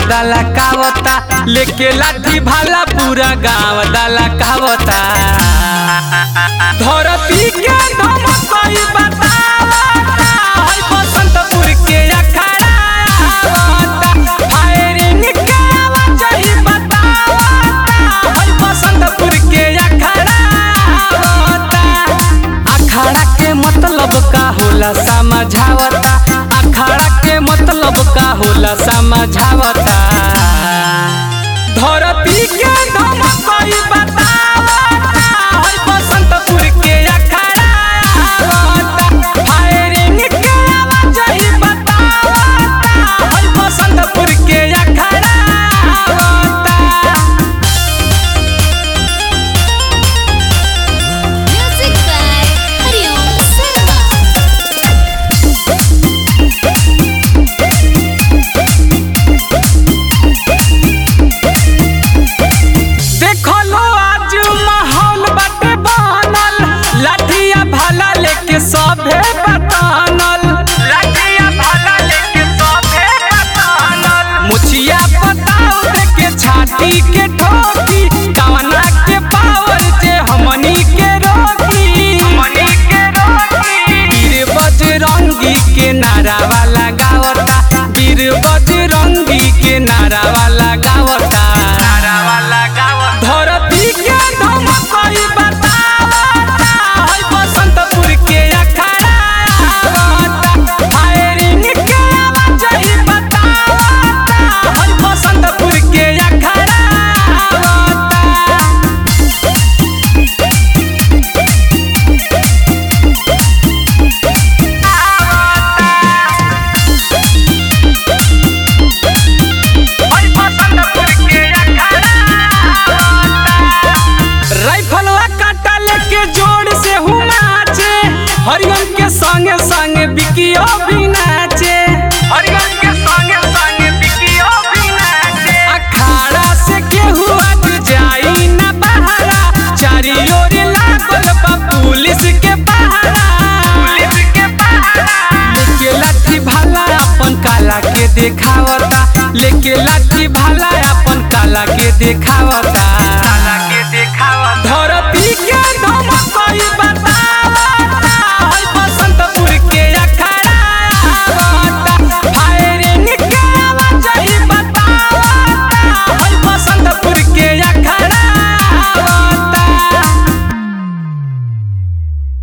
दाला कावता लेके लाठी भाला पूरा गाँव दाला कावता धरती के धमकई बतावता हई बसंतपुर के अखाड़ा आवता फायरिंग के आवाज ही बतावता हई बसंतपुर के अखाड़ा आवता अखाड़ा के मतलब का होला समझावता अखाड़ा के मतलब का होला समझावता धरती के धमकई बतावता हई बसंतपुर के अखाड़ा आवता फायरिंग के आवाज ही बतावता हई बसंतपुर के अखाड़ा आवता Music by Hariom Sarma. देखो लो आज माहौल बाटे बनल लाठिया भाला लेके सभे बतानल लाठिया भाला लेके सभे बतानल मुछिया पताव देके छाती के ठोकी कवना के पावर जे हमनी के रोकी हमनी के रोकी वीर बजरंगी के नारा वाला गावता वीर बजरंगी के नारा वाला गावता नारा वाला गावता धरती के धमकई बतावता हई बसंतपुर के अखाड़ा आवता फायरिंग के आवाज ही बतावता हई बसंतपुर के अखाड़ा आवता राइफलवा काटा लेके जोर से हूँ नाचे हरियम के संगे संगे बिकियो भी नाचे हरियम के संगे संगे बिकियो भी नाचे अखाड़ा से केहू आज जाई ना बहारा चारी ओर लागल बा पुलिस के पहरा पुलिस के पहरा लेके लाठी भाला अपन काला के देखावता लेके लाठी भाला अपन काला के देखावता